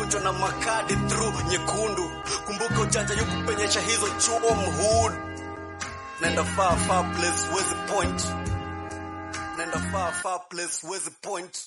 itavunjwa na makadi through nyekundu. Kumbuka ujanja yukupenyesha hizo chuo mhud. Nenda far far place wezi point. Nenda far far place wezi point.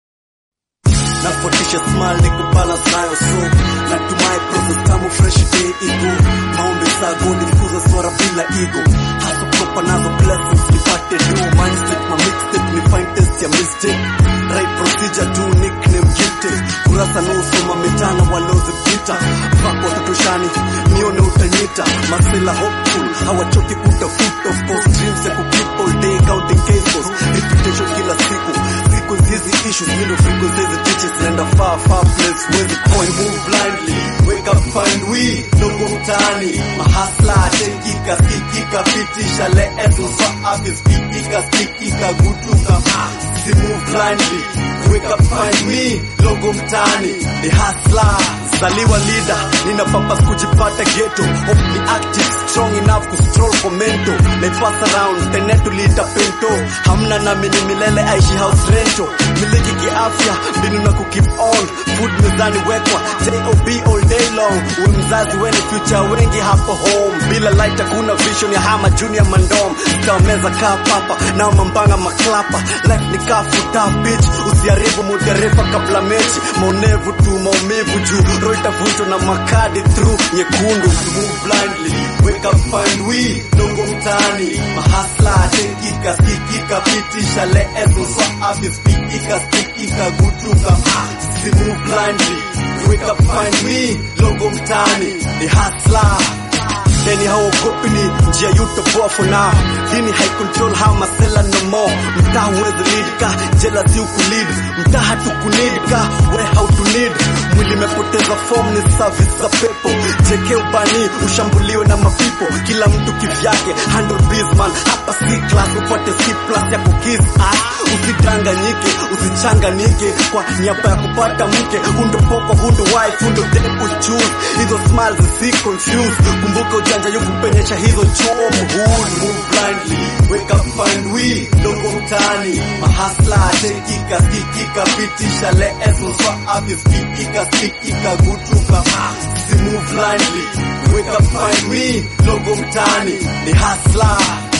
Nafuatisha smile niko balance nayo so natumai process tamu fresh day ego maombi saa godi fuza swara bila ego hasa proper nazo blessings nipate do mindset ma mixtape ni find test ya mistake right procedure tu nickname gifted kurasa no soma mitana walozipita vako tutoshani nione utanyita masela hopeful hawachoki kutafuta of course dreams ya kukeep all day counting cases reputation kila siku siku hizi issues middle frequency hizi teachers naenda far far place wezi point move blindly wake up find we dogo mtaani mahasla tekika sikika pitisha leetu swa afya sikika sikika gutuka si move blindly wake up find me logo mtaani the hustler zaliwa leader nina purpose kujipata ghetto hope ni active strong enough ku stroll for mental like pass around tenetu lita pento hamna na mini milele aishi house rento miliki kiafya mbinu na ku keep on food mezani wekwa job all day long we mzazi weni future wengi hapo home bila light hakuna vision ya hama junior mandom meza kaa papa na mambanga maklapa life ni kafuta bitch usiharibu muda refa kabla mechi maonevu tu maumivu juu roho itavunjwa na makadi through nyekundu move blindly wake up find we dongo mtaani mahasla tekika sikika pitisha leezo swa afya spikika stikika gutuka si move blindly wake up find me logo mtaani ni hustler Deni haogopi ni njia yutoboa for now Dini hai control how masela no more Mtaa huwezi lead ka jela si ukulead Mtaa hatukunid ka we how to need Mwili mepoteza form ni service za pepo Jeke ubani ushambuliwe na mapipo Kila mtu kivyake handle biz man Hapa C class upate C plus ya kukiss ass Usidanganyike usichanganike Kwa niaba ya kupata mke Hundo poko hundo wife hundo depu choose Hizo smiles si confused Kumbuka ujanja yukupenyesha hizo chuo mhud move blindly wake up find we dogo mtaani mahasla tekika sikika pitisha leezo swa afya sikika sikika gutuka si move blindly wake up find we dogo mtaani ni hasla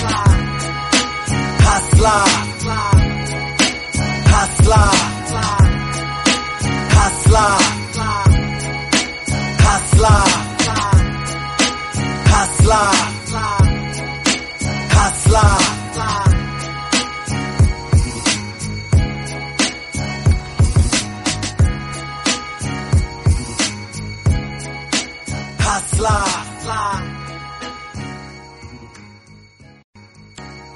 hasla hasla hasla hasla Hustler. Hustler. Hustler.